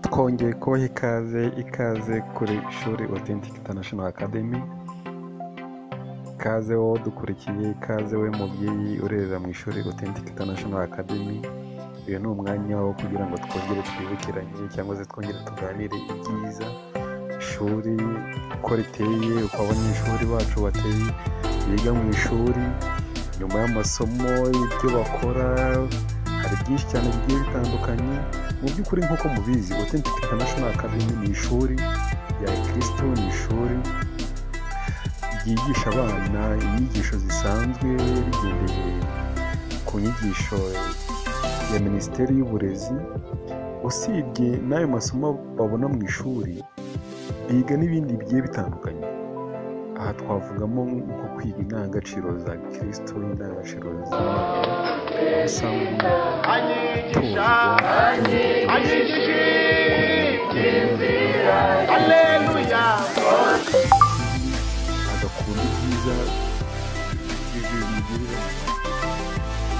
twongeye kubaha ikaze ikaze kuri ishuri Authentic International Academy ikaze wowe dukurikiye ikaze we mubyeyi urerera mu ishuri Authentic International Academy uyu ni umwanya wo kugira ngo twongere twibukiranye cyangwa se twongere tuganire ibyiza ishuri uko riteye uko abanyeshuri bacu bateye biga mu ishuri nyuma y'amasomo ibyo bakora hari byinshi cyane bigiye bitandukanye mu by'ukuri nk'uko mubizi Authentic International Academy ni ishuri rya kirisitu ni ishuri ryigisha abana inyigisho zisanzwe rigendeye ku nyigisho ya minisiteri y'uburezi usibye n'ayo masomo babona mu ishuri biga n'ibindi bigiye bitandukanye aha twavugamo nko kwiga indangagaciro za kirisitu indangagaciro z'imana aho usanga tuzwa agakunda ibyiza bibiri bimugirira umumaro.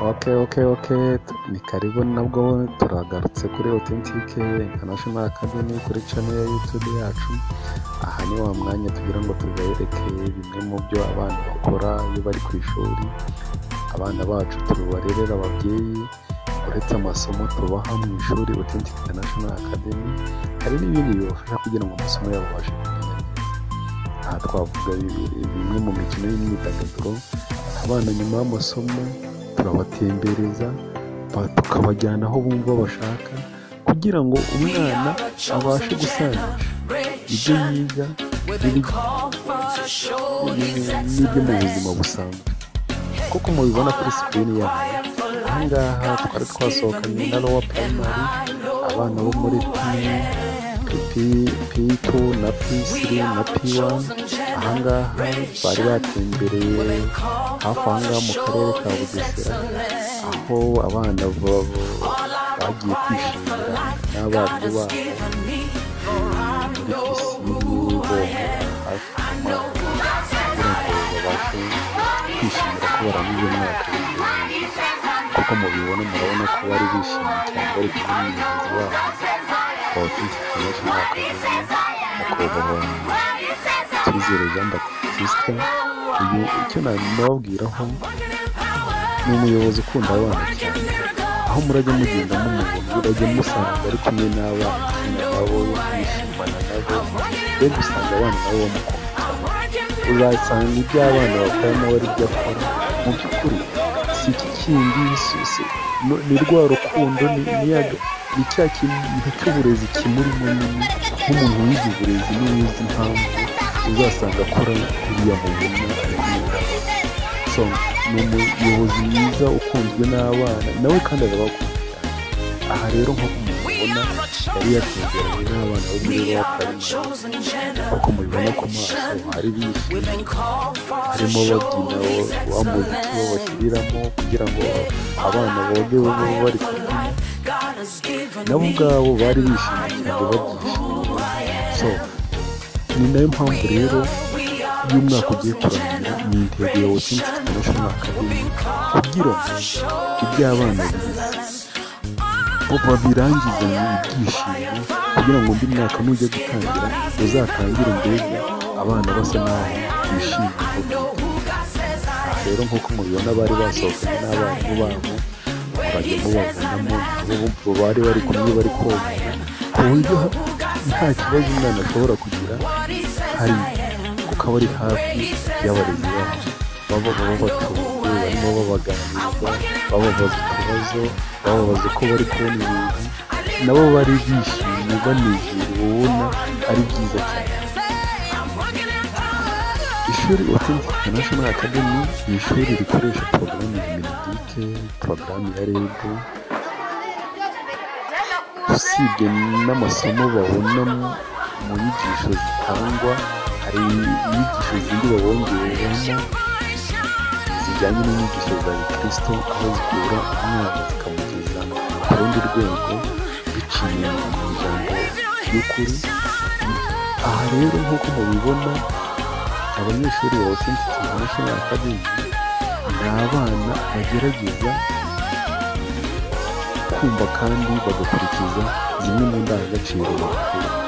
ok ok ok ni karibu nabwo turagarutse kuri authentic international academy kuri channel ya youtube yacu aha ni wa mwanya tugira ngo tubereke bimwe mu byo abana bakora iyo bari ku ishuri abana bacu tubarerera ababyeyi uretse amasomo tubaha mu ishuri authentic international academy hari n'ibindi bibafasha kugira ngo amasomo yabo babashe kugenda neza aha twavuga bimwe mu mikino y'imyidagaduro abana nyuma y'amasomo turabatembereza ba- tukabajyana aho bumva bashaka kugira ngo umwana abashe gusangisha ibyo yiga n'ibyo n'ibyo mu buzima busanzwe kuko mubibona kuri sikirini yawe ahangaha twari twasohokanye na rowa primary abana bo muri pi pi tu na pi siri na pi wani ahangaha bari batembereye hafi ahangaha mu karere ka bugesera aho abana babo bagiye kwishimira n'abarimu babo muri pisine boga hafi ku mazi kugira ngo babashe kwishimira ko barangije umwaka w'ishuri kuko mubibona murabona ko bari bishimye cyane bari kumwe n'umuyobozi wabo abakirisitu benshi n'abakazana nyakubahwa cyizere jean baptiste uyu icyo nababwiraho ni umuyobozi ukunda abana cyane aho murajya mugenda mumubona murajya musanga ari kumwe n'abana ukina nabo mwishimana nabo mbega usanga abana nabo bamukunda cyane uzasanga ibyo abana bakora nawe ari byo akora mu by'ukuri si iki kindi si- si- no- ni rwa rukundo ni ni ya ni cya kintu cy'uburezi kimurimo nini nk'umuntu wize uburezi n'uwize impamvu uzasanga akora uriya mubona ari kumwe so ni umuyobozi mwiza ukunzwe n'abana nawe kandi arabakunda aha rero nk'uko mubibona yari yatemberanye n'abana bo muri rowa primary uko mubibona ku maso hari bishimye harimo babyina wa- wa muziki babashyiriramo kugira ngo abana boge babe bari kubyina nabo ubwabo bari bishimye cyane babyishimiye so ni nayo mpamvu rero iyo umwaka ugiye kurangira ni intego ya watsinzi international academy kugira ngo ibyo abana bize bo babirangizanye ibyishimo kugira ngo undi mwaka nujya gutangira uzatangire mbega abana basa naho bishimye aha rero nk'uko mubibona bari basohokanye n'abarimu babo bajya mubavunamo nabo bari bari kumwe bari koga ku buryo ha- nta kibazo umwana ashobora kugira hari kuko aba ari hafi y'abarezi babo baba baba batuje barimo babaganiriza bababaza utubazo bababaza uko bari kubona ibintu nabo bari bishimye banezerewe ubona ari byiza cyane ishuri Authentic International Academy ni ishuri rikoresha porogaramu ya melodike porogaramu ya rebu usibye n'amasomo babona mu nyigisho zitangwa hari inyigisho zindi babongereramo zijyanye n'inyigisho za gikristo aho zikura umwana zikamugeza ku rundi rwego biciye mu ijambo ry'ukuri aha rero nk'uko mubibona abanyeshuri ba Authentic International Academy ni abana bagerageza kumva kandi bagakurikiza zimwe mu ndangagaciro bakura